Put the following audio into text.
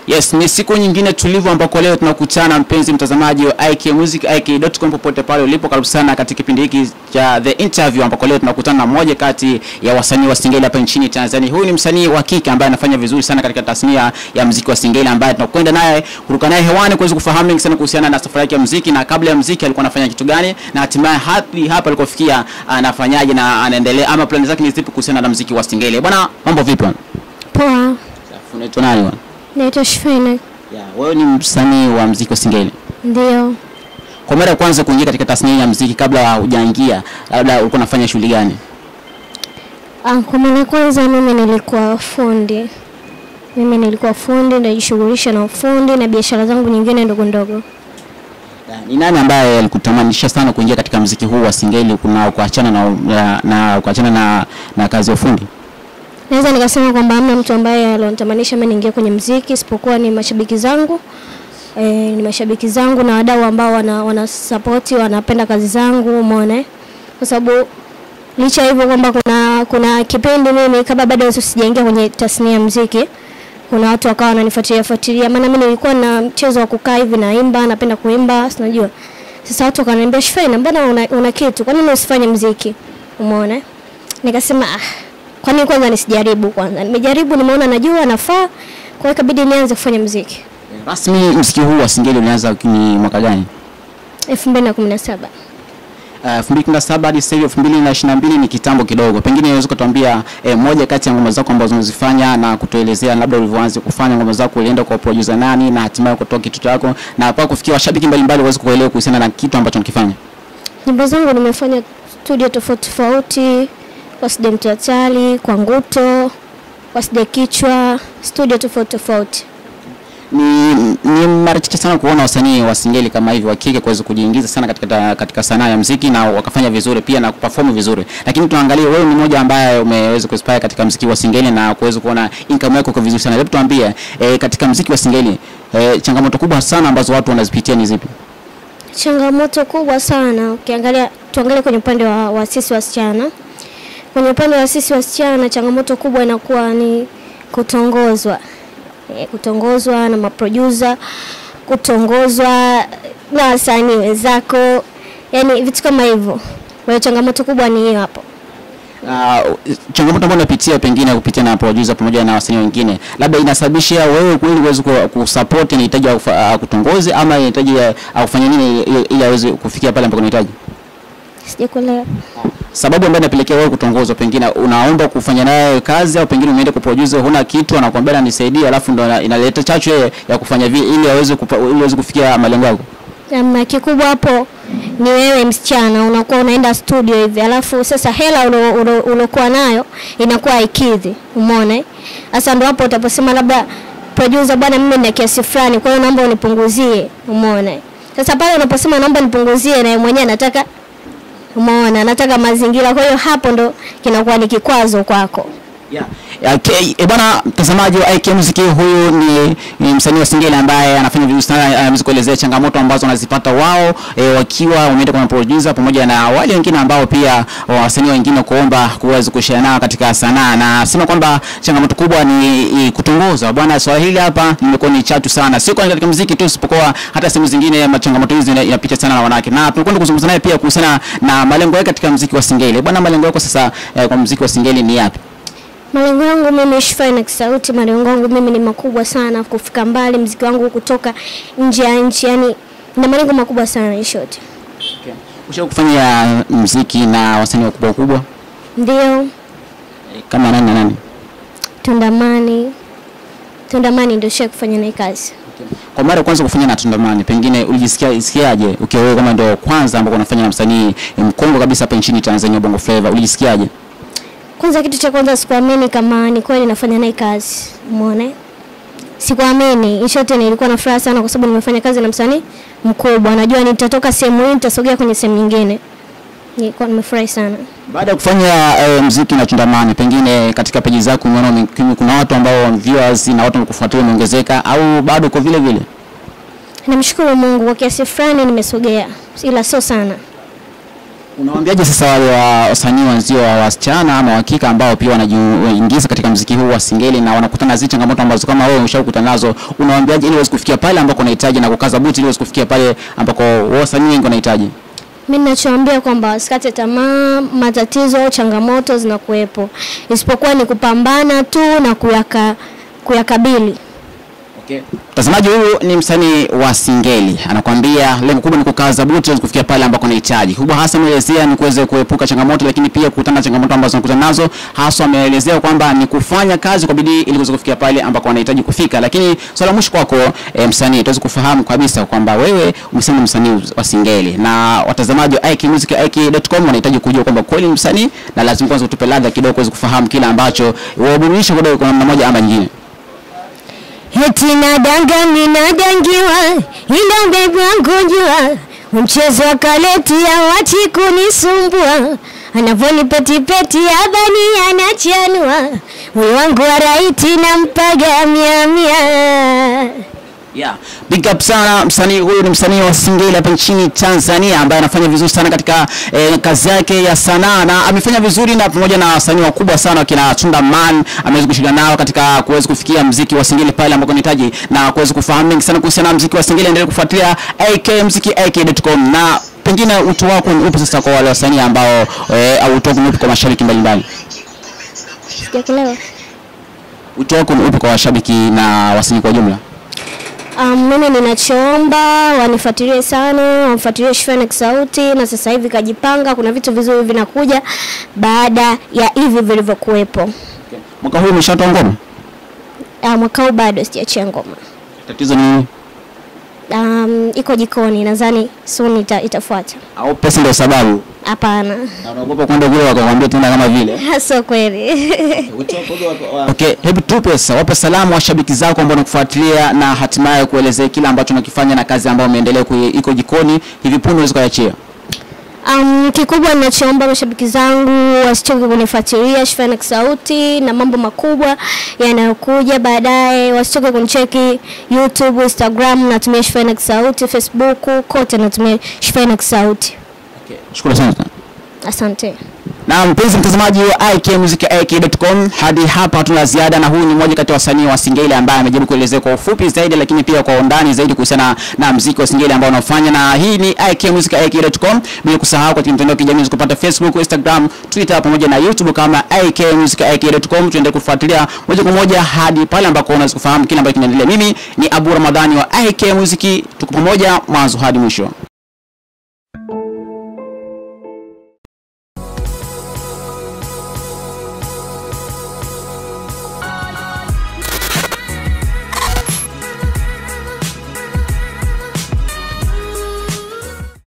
Yes, ni siku nyingine tulivu ambako leo tunakutana mpenzi mtazamaji wa IK Music IK.com popote pale ulipo, karibu sana katika kipindi hiki cha The Interview ambako leo tunakutana na mmoja kati ya wasanii wa Singeli hapa nchini Tanzania. Huyu ni msanii wa kike ambaye anafanya vizuri sana katika tasnia ya muziki wa Singeli ambaye tunakwenda naye kuruka naye hewani kuweza kufahamu mengi sana kuhusiana na safari yake ya muziki na kabla ya muziki alikuwa anafanya kitu gani na hatimaye hadi hapa alikofikia anafanyaje na anaendelea ama plani zake ni zipi kuhusiana na muziki wa Singeli. Bwana, mambo vipi bwana? Poa, Unaitwa nani bwana? naitwa Shufina. Yeah, wewe ni msanii wa muziki wa Singeli. Ndio, Kwa mara ya kwanza kuingia katika tasnia ya muziki, kabla hujaingia, labda ulikuwa unafanya shughuli gani? Ah, kwa mara ya kwanza mimi nilikuwa fundi. Mimi nilikuwa fundi, najishughulisha na ufundi na biashara zangu nyingine ndogo ndogo. Ni nani ambaye alikutamanisha sana kuingia katika muziki huu wa Singeli kuna kuachana na, na, na kuachana na, na kazi ya ufundi? Naweza nikasema kwamba hamna mtu ambaye alionitamanisha mimi niingie kwenye mziki isipokuwa ni mashabiki zangu. E, ni mashabiki zangu na wadau ambao wana, wana support wanapenda kazi zangu, umeona eh? Kwa sababu licha ya hivyo kwamba kuna kuna kipindi mimi kabla bado sijaingia kwenye tasnia ya mziki kuna watu wakawa wananifuatilia fuatilia, maana mimi nilikuwa na mchezo wa kukaa hivi naimba, napenda kuimba, si unajua. Sasa watu wakaniambia Shufina, mbona una, una kitu, kwa nini usifanye mziki? Umeona? eh? Nikasema ah, kwa nini kwanza nisijaribu kwanza? Nimejaribu, nimeona najua nafaa, kwa hiyo ikabidi nianze kufanya mziki. Rasmi muziki huu wa Singeli ulianza ni mwaka gani? 2017. Uh, 2017 hadi sasa hivi 2022 ni kitambo kidogo. Pengine unaweza kutuambia eh, moja kati ya ngoma zako ambazo unazifanya na kutuelezea labda ulivyoanza kufanya ngoma zako, ulienda kwa producer nani na hatimaye kutoa kitu chako na mpaka kufikia washabiki mbalimbali waweze kuelewa kuhusiana na kitu ambacho unakifanya. Nyimbo zangu nimefanya studio tofauti tofauti, kwa Side Mtatali, kwa Nguto, kwa Side Kichwa, studio tofauti tofauti. ni, ni mara chache sana kuona wasanii wa Singeli kama hivi wa kike kuweza kujiingiza sana katika, ta- katika sanaa ya muziki na wakafanya vizuri pia na kuperform vizuri, lakini tunaangalia wewe ni mmoja ambaye umeweza kuinspire katika muziki wa Singeli na kuweza kuona income yako kwa vizuri sana. Hebu tuambie eh, katika muziki wa Singeli eh, changamoto kubwa sana ambazo watu wanazipitia ni zipi? Changamoto kubwa sana ukiangalia, tuangalie kwenye upande wa, wa sisi wasichana. Kwenye upande wa sisi wasichana, changamoto kubwa inakuwa ni kutongozwa, e, kutongozwa na maproducer, kutongozwa na wasanii wenzako, yani vitu kama hivyo. Kwa hiyo changamoto kubwa ni hiyo hapo. Uh, changamoto ambayo unapitia pengine kupitia na producer pamoja na wasanii wengine, labda inasababisha wewe kweli uweze ku- kusupport, inahitaji akufa- akutongoze ama inahitaji uh, akufanye nini ili- ili aweze kufikia pale ambapo unahitaji? Sijakuelewa. sababu ambayo inapelekea wewe kutongozwa, pengine unaomba kufanya naye kazi au pengine umeenda kwa producer, huna kitu, anakuambia na nisaidie, alafu ndo ina- inaleta chachu yeye ya kufanya vile ili aweze kupa, ili aweze kufikia malengo yako. Namna kikubwa hapo ni wewe msichana unakuwa unaenda studio hivi, alafu sasa hela ulo- ulo- ulokuwa nayo inakuwa haikidhi, umeona? eh? Sasa ndo hapo utaposema labda producer, bwana, mimi nina kiasi fulani, kwa hiyo naomba unipunguzie, umeona? eh? Sasa pale unaposema naomba nipunguzie, na yeye mwenyewe anataka, umeona, anataka mazingira, kwa hiyo hapo ndo kinakuwa ni kikwazo kwako. Yeah. Okay. E bwana mtazamaji wa IK Music, huyu ni, ni msanii wa Singeli ambaye anafanya vizuri sana, anaweza kuelezea changamoto ambazo wanazipata wao e, wakiwa wameenda kwa producer pamoja na wale wengine ambao pia wasanii wengine kuomba kuweza kushare nao katika sanaa, na sema kwamba changamoto kubwa ni, ni kutongozwa. Bwana, swala hili hapa limekuwa ni chatu sana, sio kwa katika muziki tu, isipokuwa hata sehemu zingine ma- changamoto hizi ina- inapita sana na wanawake, na tunakwenda kuzungumza naye pia kuhusiana na malengo yake katika muziki wa Singeli. Bwana, malengo yako sasa eh, kwa muziki wa Singeli ni yapi? Malengo yangu mimi Shufina Kisauti, malengo yangu mimi ni makubwa sana, kufika mbali, mziki wangu kutoka nje ya nchi, yani na malengo makubwa sana in short. Okay. Ushawahi kufanya mziki na wasanii wakubwa wakubwa Ndio Eh, kama nani na nani? Tundamani, Tundamani ndio shia kufanya naye kazi. Kwa mara ya kwanza kufanya na Tundamani, pengine ulijisikia isikiaje ukiwa wewe kama ndio kwanza ambao unafanya na msanii eh, mkongwe kabisa hapa nchini Tanzania Bongo Flava, ulijisikiaje? Kwanza kitu cha kwanza sikuamini kama ni kweli nafanya naye kazi, umeona? Sikuamini. In short nilikuwa na furaha sana kwa sababu nimefanya kazi na msanii mkubwa. Najua nitatoka sehemu hii nitasogea kwenye sehemu nyingine. Nilikuwa nimefurahi sana. Baada ya kufanya eh, mziki na Tundamani, pengine katika peji zako umeona ume- kuna watu ambao viewers na watu wanakufuatilia umeongezeka au bado uko vile vile? Namshukuru Mungu kwa kiasi fulani nimesogea, ila sio sana. Unawaambiaje sasa wale wa- wasanii wenzio wa wasichana ama wakika ambao pia wanajiingiza katika mziki huu wa singeli na wanakutana na zile changamoto ambazo kama wewe umeshakutana nazo, unawaambiaje ili uweze kufikia pale ambako unahitaji na kukaza buti ili uweze kufikia pale ambako wasanii wengi wanahitaji? Mi ninachoambia kwamba wasikate tamaa, matatizo, changamoto zinakuwepo, isipokuwa ni kupambana tu na kuyaka, kuyakabili. Okay. Mtazamaji huyu ni msanii wa Singeli, anakuambia lengo kubwa ni kukaza buti ili kufikia pale ambako unahitaji. Kubwa hasa ameelezea ni kuweza kuepuka changamoto, lakini pia kukutana na changamoto ambazo anakutana nazo. Hasa ameelezea kwamba ni kufanya kazi kwa bidii ili kuweza kufikia pale ambako anahitaji kufika. Lakini swala mwisho kwako, e, msanii, tuweze kufahamu kabisa kwamba wewe umesema msanii wa Singeli na watazamaji wa IK Music IK.com wanahitaji kujua kwamba kweli ni msanii, na lazima kwanza utupe ladha kidogo kuweza kufahamu kile ambacho waburudisha kidogo kwa namna moja ama nyingine. Eti nadanga minadangiwa, ila bebi wangu jua, mchezo wa kaleti hawachi kunisumbua, anavyonipetipeti abani anachanua, moyo wangu wa raiti nampaga mia mia. Yeah. Big up sana msanii huyu ni msanii wa Singeli hapa nchini Tanzania ambaye anafanya vizuri sana katika eh, kazi yake ya sanaa na amefanya vizuri na pamoja na wasanii wakubwa sana wakina Tunda Man ameweza kushirikiana nao katika kuweza kufikia mziki wa Singeli pale ambako anahitaji na kuweza kufahamu mengi sana kuhusiana na mziki wa Singeli. Endelea kufuatilia AK mziki AK.com na pengine wito wako ni upi sasa kwa wale wasanii ambao eh, au wito wako ni upi kwa mashabiki mbalimbali? Sijakuelewa. Wito wako ni upi kwa washabiki na wasanii kwa ujumla? Um, mimi ninachoomba wanifuatilie sana, wamfuatilie Shfenex Sauti, na sasa hivi kajipanga, kuna vitu vizuri vinakuja baada ya hivi vilivyokuwepo. Mwaka huu umeshatoa ngoma? Uh, mwaka huu bado sijaachia ngoma. Tatizo ni nini? Um, iko jikoni, nadhani soon ita, itafuata. Au pesa ndio sababu? Hapana, Na unaogopa kwenda kule wakakwambia tena kama vile. sio kweli. Okay, hebu tupe sasa, wape salamu washabiki zako ambao wanakufuatilia na hatimaye kuelezea kile ambacho unakifanya na kazi ambayo umeendelea kui- iko jikoni hivi punde unaweza kuachia. Um, kikubwa ninachoomba mashabiki zangu wasichoke kunifuatilia Shfenex Sauti na mambo makubwa yanayokuja baadaye, wasichoke kunicheki YouTube, Instagram natumia Shfenex Sauti, Facebook kote natumia Shfenex Sauti. Shukrani sana. Asante. Na mpenzi mtazamaji wa IK Music IK.com, hadi hapa hatuna ziada, na huyu ni mmoja kati ya wasanii wa Singeli ambaye amejaribu kuelezea kwa ufupi zaidi, lakini pia kwa undani zaidi kuhusiana na mziki wa Singeli ambao unaofanya, na hii ni IK Music IK.com, bila kusahau katika mitandao ya kijamii kupata Facebook, Instagram, Twitter pamoja na YouTube kama IK Music IK.com. Tuendelee kufuatilia moja kwa moja hadi pale ambako unaweza kufahamu kile ambacho kinaendelea. Mimi ni Abu Ramadhani wa IK Music, tuko pamoja mwanzo hadi mwisho.